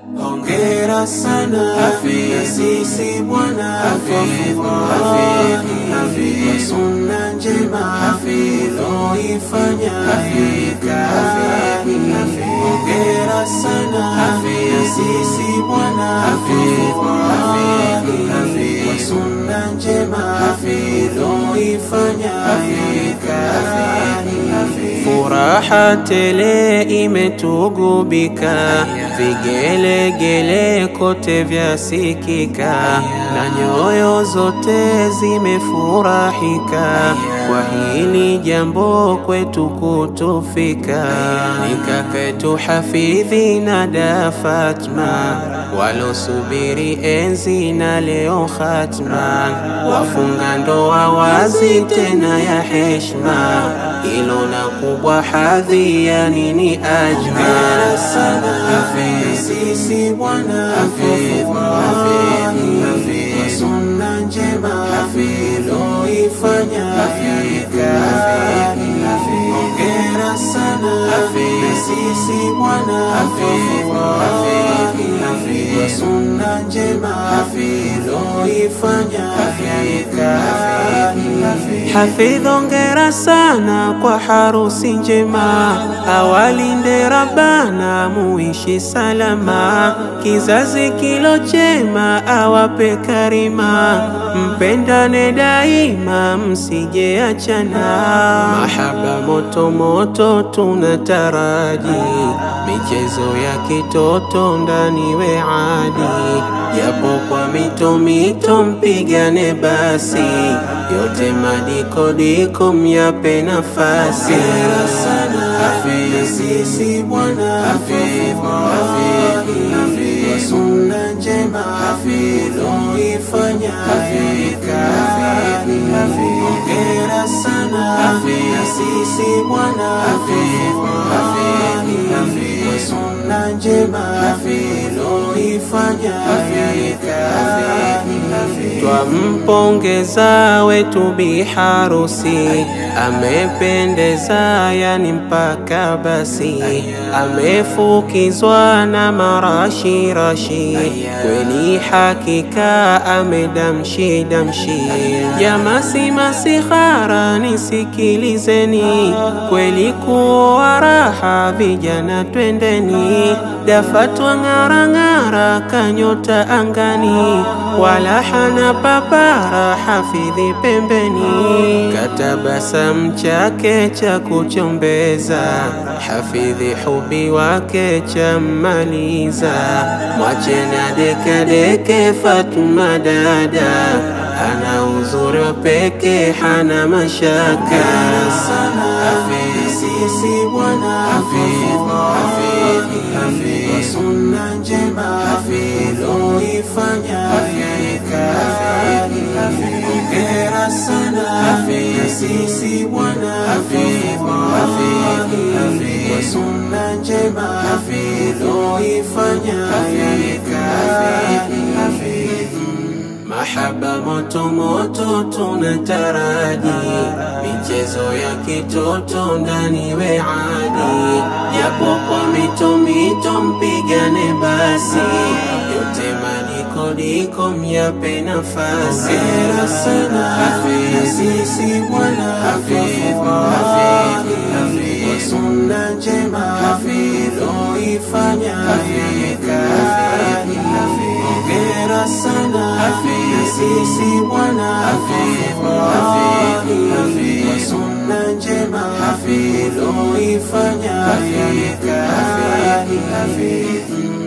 hongera sana Hafidh, sisi bwana Hafidh, Hafidh, Hafidh, sunna njema Hafidh, uifanya hakika Hafidh, Hafidh, hongera sana Hafidh, sisi bwana Hafidh, Hafidh, Hafidh, sunna njema Hafidh, uifanya hakika Hafidh, Hafidh, Furaha tele imetugubika, vigelegele kote vyasikika, na nyoyo zote zimefurahika kwa hili jambo kwetu kutufika. Ni kaketu Hafidhi na da Fatma walosubiri enzi na leo khatma, wafunga ndoa wazi tena ya heshma, ilo na kubwa hadhi ya nini ajma sana Hafidh, sisi bwana Hafidh, Hafidh, Hafidh, sunna njema Hafidh, uifanya hakika Hafidh, Hafidh, hongera sana Hafidh, sisi bwana Hafidh, Hafidh, Hafidh, sunna njema Hafidh, uifanya hakika Hafidh, Hafidh, Hafidh, ongera sana kwa harusi njema, awalinde Rabbana muishi salama, kizazi kilo chema awape karima, mpendane daima msije achana, mahaba moto moto tunataraji, michezo ya kitoto ndani we adi, japo kwa mito mito mpigane basi, yote madikodiko myape nafasi. hongera sana Hafidh, sisi bwana Hafidh, Hafidh, Hafidh, sunna njema Hafidh, uifanya hakika Hafidh, Hafidh, hongera sana Hafidh, sisi bwana Hafidh, Hafidh, Hafidh, sunna njema Hafidh, uifanya hakika Hafidh, Hafidh, Twampongeza wetu bi harusi, amependeza yani mpaka basi, amefukizwa na marashi rashi, kweli hakika amedamshi damshi. Jamasi masihara nisikilizeni, kweli kuoa raha vijana twendeni, dafatwa ng'arang'ara kanyota angani, wala hana papara hafidhi pembeni, katabasam chake cha kuchombeza, hafidhi hubi wake cha mmaliza, mwachena dekadeke Fatuma dada, ana uzuri wa peke hana mashaka sana Hafidh, sisi bwana Hafidh, Hafidh, Hafidh, sunna njema Hafidh, uifanya hakika Hafidh, Hafidh, hongera sana Hafidh, sisi bwana Hafidh, Hafidh, Hafidh, sunna njema Hafidh, uifanya hakika Hafidh, Hafidh, Mahaba moto moto tunataraji, michezo ya kitoto ndani we adi, japo kwa mito mito mpigane basi, yote madikodiko myape nafasi. hongera sana Hafidh, sisi bwana Hafidh, Hafidh, Hafidh, sunna njema Hafidh, uifanya hakika Hafidh, Hafidh, hongera sana Hafidh, sisi bwana Hafidh, Hafidh, Hafidh, sunna njema Hafidh, uifanya hakika Hafidh, Hafidh